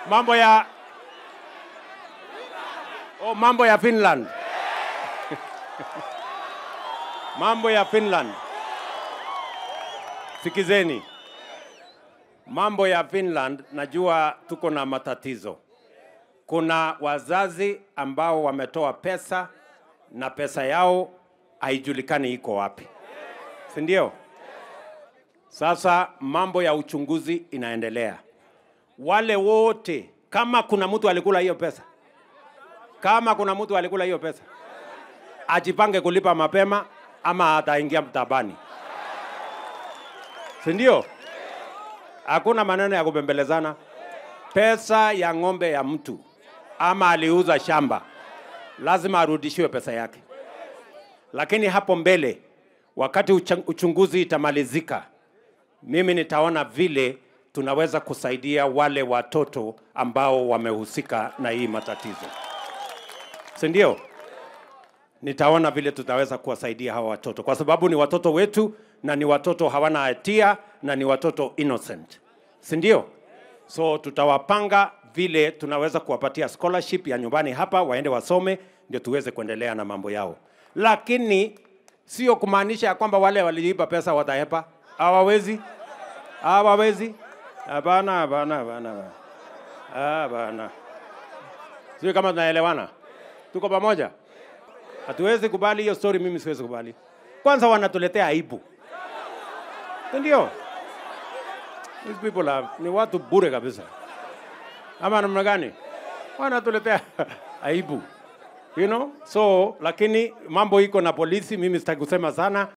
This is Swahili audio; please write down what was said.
mambo ya oh, mambo ya Finland mambo ya Finland. Sikizeni, mambo ya Finland, najua tuko na matatizo. Kuna wazazi ambao wametoa pesa na pesa yao haijulikani iko wapi, si ndio? Sasa mambo ya uchunguzi inaendelea. Wale wote, kama kuna mtu alikula hiyo pesa, kama kuna mtu alikula hiyo pesa, ajipange kulipa mapema ama ataingia mtabani, si ndio? Hakuna maneno ya kubembelezana. Pesa ya ng'ombe ya mtu ama aliuza shamba, lazima arudishiwe pesa yake. Lakini hapo mbele, wakati ucha- uchunguzi itamalizika, mimi nitaona vile tunaweza kusaidia wale watoto ambao wamehusika na hii matatizo, si ndio? Nitaona vile tutaweza kuwasaidia hawa watoto, kwa sababu ni watoto wetu na ni watoto hawana hatia na ni watoto innocent, si ndio? So tutawapanga vile tunaweza kuwapatia scholarship ya nyumbani hapa, waende wasome, ndio tuweze kuendelea na mambo yao, lakini sio kumaanisha ya kwamba wale waliiba pesa watahepa. Hawawezi, hawawezi. Hapana, hapana, hapana, hapana. hapana. Sio kama tunaelewana, tuko pamoja. Hatuwezi kubali hiyo story, mimi siwezi kubali. Kwanza wanatuletea aibu, Si ndio? These people are, ni watu bure kabisa, ama namna gani? Wanatuletea aibu, you know? So lakini mambo iko na polisi, mimi sitaki kusema sana.